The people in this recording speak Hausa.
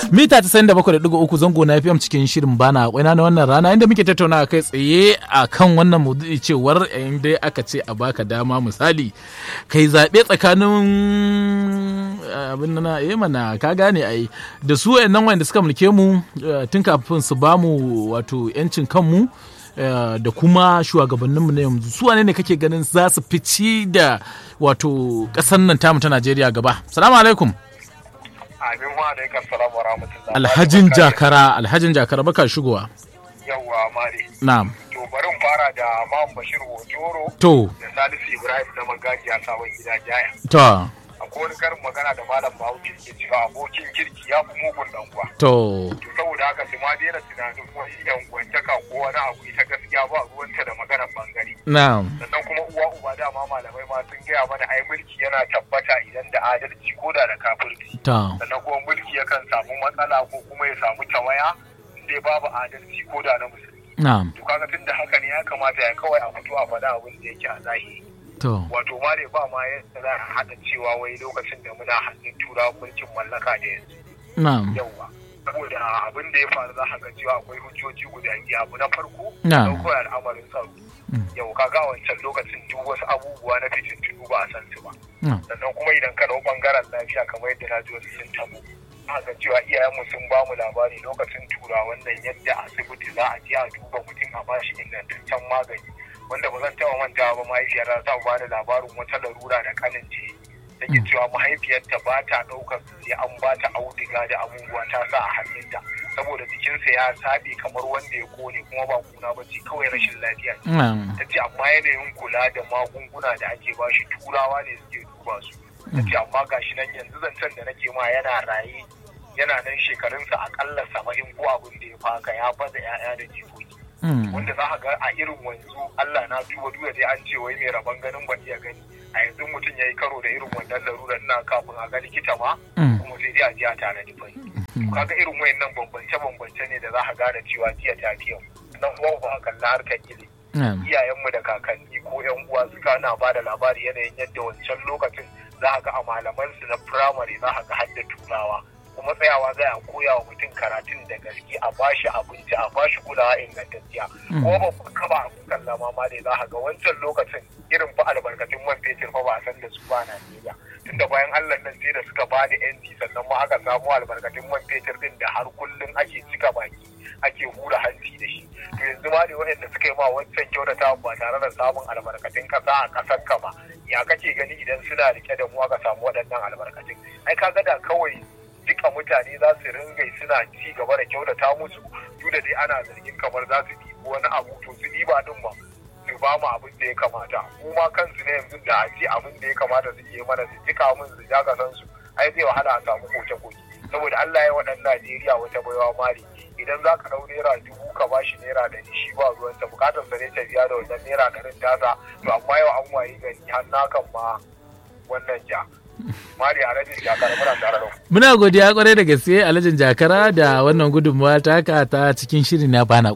mita ta da bakwai da ɗigo uku zango na FM cikin shirin bana kwaina na wannan rana inda muke tattauna kai tsaye a kan wannan maudu'i cewar yayin dai aka ce a baka dama misali kai zaɓe tsakanin abin na eh mana ka gane ai da su wayannan wanda suka mulke mu tun kafin su bamu wato yancin kanmu da kuma shugabanninmu na yanzu su wane ne kake ganin za su fici da wato ƙasar nan tamu ta Najeriya gaba salamu alaikum Amin wa alaikar salam wa rahmatullah. Alhajin Jakara, Alhajin Jakara baka shigowa. Yawwa mare. Na'am. To bari fara da Imam Bashir Wojoro. To. Da Salisu Ibrahim na magajiya sabon gida jaya. To. Akwai wani karin magana da Malam Bahaushe ke cewa abokin kirki ya fi mugun dan uwa. To. To saboda haka su ma daina tunanin wani yan gwantaka ko wani abu ita gaskiya ba ruwanta da maganar bangare. Na'am. Sannan kuma uwa uba dama malamai ma sun gaya mana ai mulki yana tabbata idan da adalci ko da da kafirci. To. sannan kuma mulki yakan samu matsala ko kuma ya samu tawaya sai babu adalci ko da na musulmi Na'am. to kaga tun da haka ne ya kamata ya kawai a fito a faɗa abin da yake a zahiri To. wato ma dai ba ma yadda za a haɗa cewa wai lokacin da muna hannun turawa mulkin mallaka da yanzu Na'am. yauwa saboda abin da ya faru za a ga cewa akwai hujjoji guda biyu abu na farko Na'am. ɗaukar al'amarin tsaro yau kaga wancan lokacin duk wasu abubuwa na fitintunu ba a san su ba Na'am. sannan kuma idan ka dau bangaren lafiya kamar yadda na ji wasu sun tabo haka cewa iyayenmu sun ba mu labari lokacin tura wannan yadda asibiti za a je a duba mutum a bashi ingantaccen magani wanda ba zan taɓa mantawa ba mahaifiyar ta ba da labarin wata larura da kanin ce take cewa mahaifiyarta ba ta ɗaukar sai an ba ta auduga da abubuwa ta sa a hannunta saboda jikinsa ya saɓe kamar wanda ya kone kuma ba kuna ba ce kawai rashin lafiya ce Na'am. ta ce amma yanayin kula da magunguna da ake bashi turawa ne suke duba su ta ce amma gashi nan yanzu zancen da nake ma yana raye yana nan shekarunsa akalla saba'in ko abin da ya faka ya baza 'ya'ya da jikoki Mm. wanda za a ga a irin wanzu Allah na duba duba dai an ce wai mai rabon ganin ban iya gani a yanzu mutum ya yi karo da irin wannan larurar na kafin a ga likita ma Mm. kuma sai dai a je a tare da fai kaga irin wayannan bambance bambance ne da za a gane cewa jiya ta fi yau nan kuma ba a kalla harkar ilimi Na'am. iyayenmu da kakanni ko yan uwa suka na ba da labari yanayin yadda wancan lokacin za a ga a malamansu na firamare za a ga har da turawa kuma tsayawa za a koya wa mutum karatun da gaske a bashi abinci a bashi kulawa ingantacciya ko ba ku kaba a kukan lama ma dai za a ga wancan lokacin irin fa albarkatun man fetur fa ba a san da su ba a Najeriya tunda bayan Allah nan sai da suka ba da yanci sannan ma aka samu albarkatun man fetur din da har kullum ake cika baki ake hura hanci da shi to yanzu ma da waɗanda suka yi ma wancan kyautata ba tare da samun albarkatun ƙasa a ƙasar ka ba ya kake gani idan suna rike da mu aka samu waɗannan albarkatun ai kaga da kawai duka mutane za su ringai suna ci gaba da kyautata musu duk da dai ana zargin kamar za su ɗibi wani abu to su ɗiba ɗin ma su ba mu abin da ya kamata mu ma kansu ne yanzu da a ce abin da ya kamata su yi mana su jika min su ja kasan su ai zai wahala a samu koke-koke saboda Allah ya waɗannan Najeriya wata baiwa mari idan za ka ɗau naira dubu ka ba shi naira ɗari shi ba ruwansa bukatar sa ne ta biya da wannan naira ɗarin tasa to amma yau an wayi gari har na kan ma wannan ja mari alhaji jakar muna tare da ku Muna godiya kwarai da gaske Alhajin Jakara da wannan gudunmawa taka ta cikin shirin na bana